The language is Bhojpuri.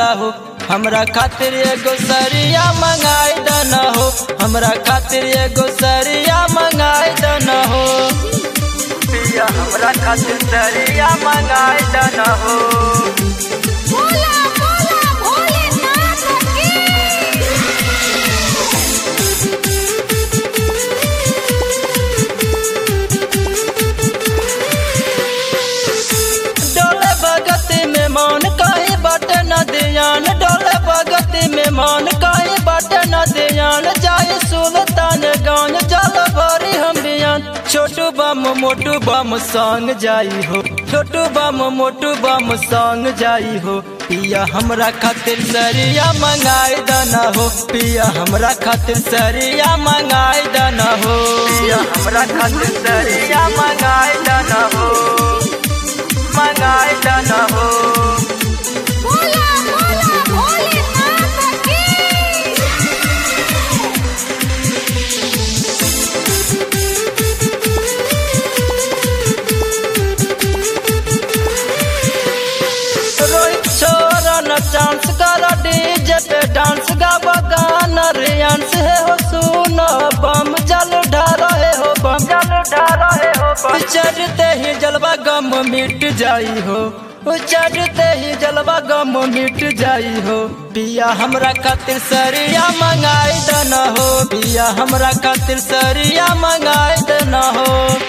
हो हमरा खातिर एगो सरिया मंगाई दना हो हमरा खातिर एगो सरिया मंगाई दना हो पिया हमरा खातिर सरिया मंगाई दना हो बोला बोला भोलेनाथ की डोले भगती में मान कहीं बट न दियान डोले भगती में मान कहीं बट न दियान जाए सुल्तान गान जल भरी हम बियान छोटू बम मोटू बम संग जाई हो छोटू बम मोटू बम संग जाई हो पिया हमरा खातिर सरिया मंगाई दना हो पिया हमरा खातिर सरिया मंगाई दना हो पिया हमरा खातिर सरिया मंगाई दना हो मंगाई दना हो बोला बोला भोलेनाथ की रोहित छोरन चांस कर डीजे पे डांस गावा गाना रियांस है हो सुनो बम जल ढारो है हो बम जल ढारो है हो बम चढ़ते ही जलवा गम मिट जाई हो चढ़ते ही जलवा गम मिट जाई हो पिया हमरा खातिर सरिया मंगाई दना हो पिया हमरा खातिर सरिया मंगाई दना हो